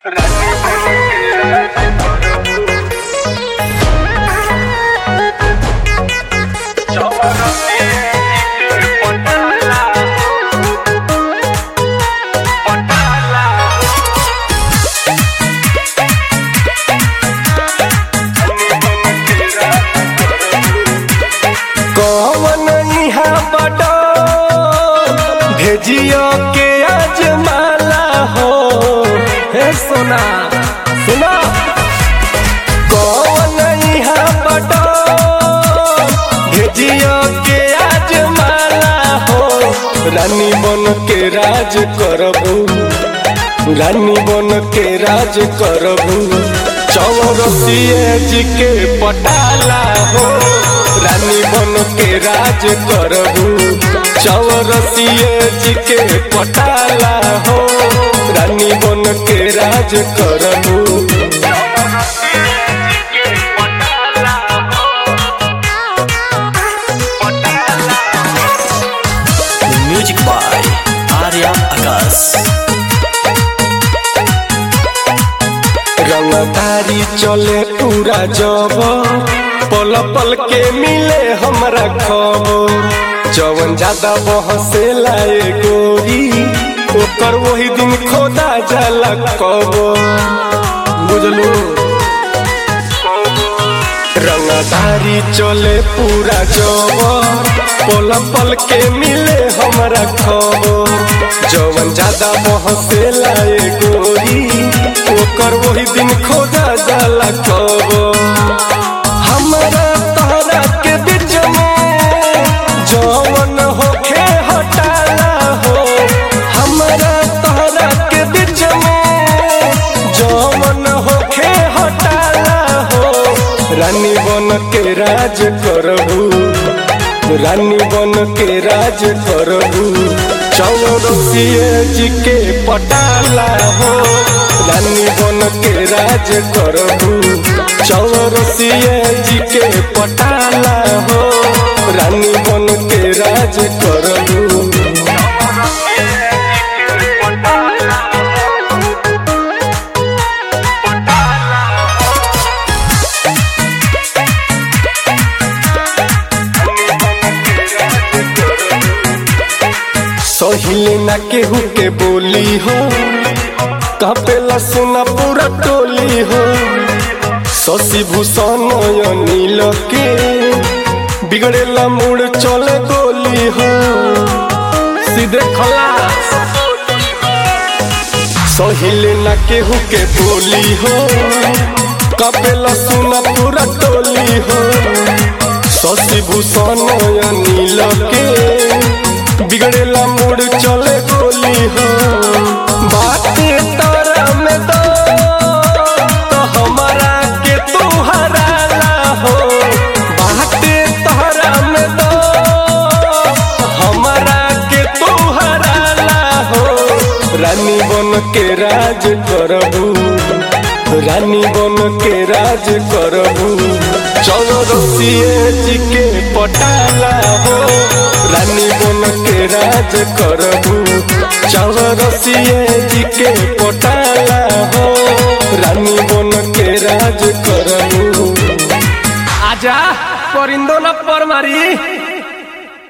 कौन इहा बड़ो भेजियो के आज माला हो हे सोना सुना कौन इहा बड़ो भेजियो के आज माला हो रानी बन के राज करबू रानी बन के राज करबू चौरसिए जी के पटाला हो रानी बन के राज करबू चौरसिए जी के पटाला हो रानी बन के राज करबू म्यूजिक बाय आर्या आकाश रंगदारी चले पूरा जब पल पल के मिले हमरा खबर जवन ज्यादा बहसे लाए गोरी ओकर वही दिन खोदा जाला कब बुझलू रंगदारी चले पूरा जब पल पल के मिले हमरा खबर जवन ज्यादा बहसे लाए गोरी ओकर वही दिन खोदा जाला कब हमरा तहरा के बीच में जवन होखे हटाला हो हमरा तहरा के बीच में जवन होखे हटाला हो रानी बन के राज करबू रानी बन के राज करबू चौरसिए जी के पटाला हो रानी बन के राज करबू चौरसिए जी के पटाला हो रानी बन के राज करबू सहिले ना केहू के बोली हो कपेला सुना पूरा टोली हो शशि भूषण नील के बिगड़ेला मूड चले गोली हो सीधे खलास सहिले ना केहू के बोली हो कपेला सुना पूरा टोली हो शशि भूषण नील के बिगड़ेला मूड चले गोली हो बाटे तारा में दो तो हमारा के तू हराला हो बाटे तारा में दो हमारा के तू हराला हो रानी बन के राज करबू रानी बन के राज करबू चौरसिए जी के पटाला हो रानी बन के राज करबू चौरसिए जी के पटाला हो रानी बन के राज करबू आजा परिंदो न पर मारी